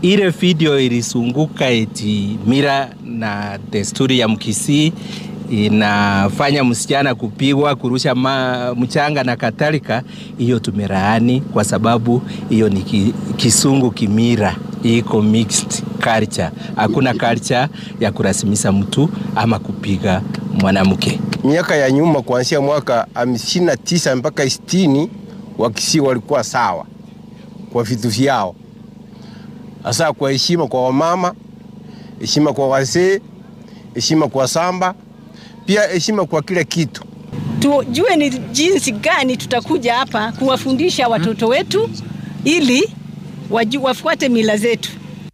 ile video ilisunguka eti mira na desturi ya Mkisii inafanya msichana kupigwa, kurusha ma, mchanga na kadhalika. Hiyo tumelaani kwa sababu hiyo ni ki, kisungu kimira, iko mixed culture. Hakuna culture ya kurasimisha mtu ama kupiga mwanamke. Miaka ya nyuma kuanzia mwaka hamsini na tisa mpaka sitini Wakisii walikuwa sawa kwa vitu vyao, hasa kwa heshima kwa wamama, heshima kwa wazee, heshima kwa samba, pia heshima kwa kila kitu. Tujue ni jinsi gani tutakuja hapa kuwafundisha watoto wetu ili waju, wafuate mila zetu.